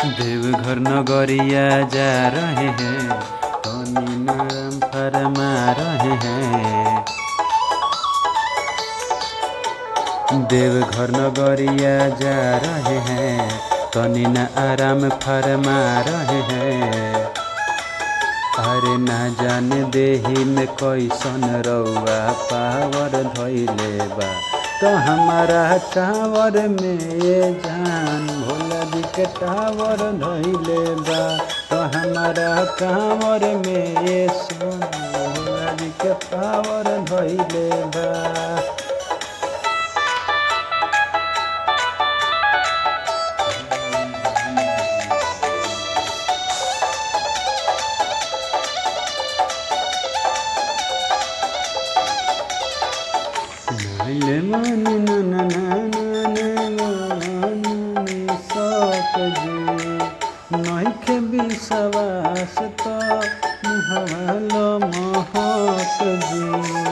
देवघर नगरिया जा रहे हैं तनी नाम फरमा रहे हैं देवघर नगरिया जा रहे हैं तनी न आराम फरमा रहे हैं अरे ना जाने देही में कैसन रउआ पावर धैले बा तो हमारा टावर में ये जान भोला जी के टावर धैले बा तो हमारा टावर में ये सोना भोला जी के टावर धैले बा नाइले मानी ना ना ना ना ना मानी सक जी नइखे विश्वास त मुहवालो महक जी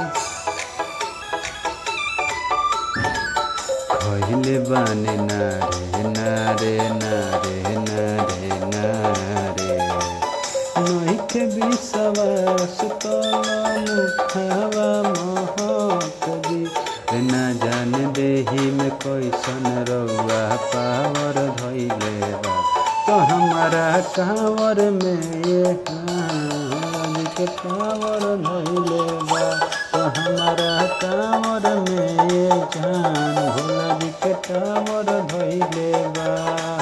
खहिले बानी नारे नारे नारे नारे नारे नइखे विश्वास त मुखावा महक जी ना जान देही में कैसन रउआ पावर धैले बा तो हमारा कांवर में ये कांवर के कांवर धैले बा तो हमारा कांवर में ये जान भोला जी के कांवर धैले बा